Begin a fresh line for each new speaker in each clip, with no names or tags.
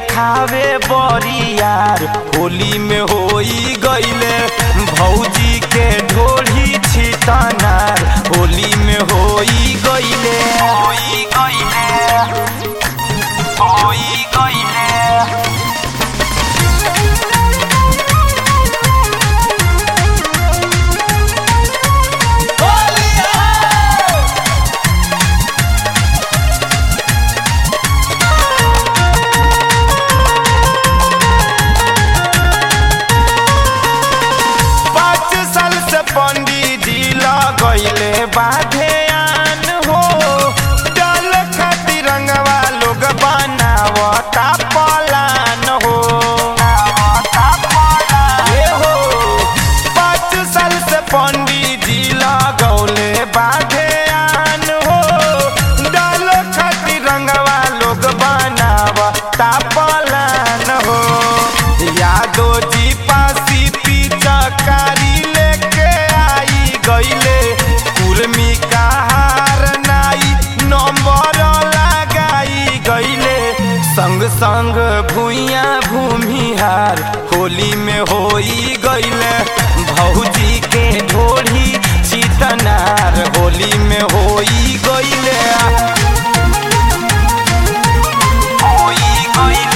देखावे बरियार होली में होई गईले भौजी के ढोली छितनार होली में होई गईले होई गईले होई गईले पाँच साल से पंडित जी लगैले बाधे आन हो डल खातिर रंगवा लोग बनावता पलान हो ए हो पाँच साल से पंडित जी लगौले बाधे आन हो डल खातिर रंगवा लोग बनावता पलान हो यादो जी पासी पिचकारी लेके आई गईले कुर्मी का हार नाई नंबर लगाई गईले संग संग भूइया भूमिहार होली में होई गईले भौजी के ढोली चितनार होली में होई गईले होई गईले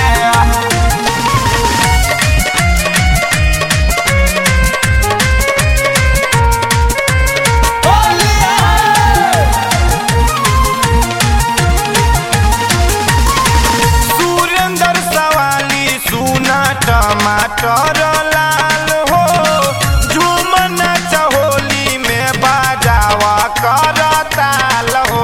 सुरेंद्र सवाली सुना टमाटर लाल हो झूमन चहोली में बाजावा कर ताल हो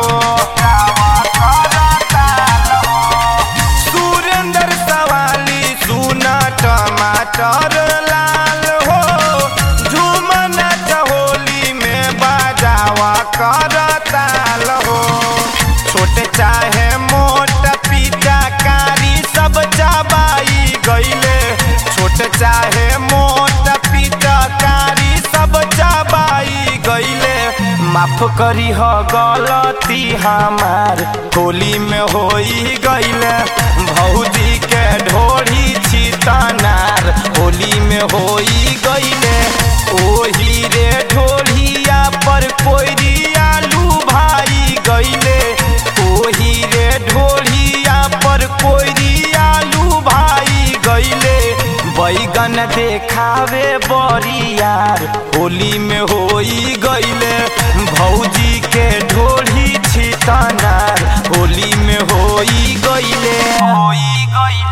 सुरेंद्र सवाली सुना टमाटर लाल हो झूमन चहोली में बाजावा कर ताल हो छोटे चाहे मोट पिता कारी सब चबाई गईले छोटे चाहे मोट पिता कारी सब चबाई गईले माफ करी हो गलती हमार होली में होई गईले भौजी के ढोरी छितनार होली में होई गईले ओही रे ढोलिया पर कोई आलू भाई गईले ओही रे ढोलिया पर कोई आलू भाई गईले बैगन देखावे बरियार होली में होई गईले भौजी के ढोली छितनार होली में होई गईले होई गईले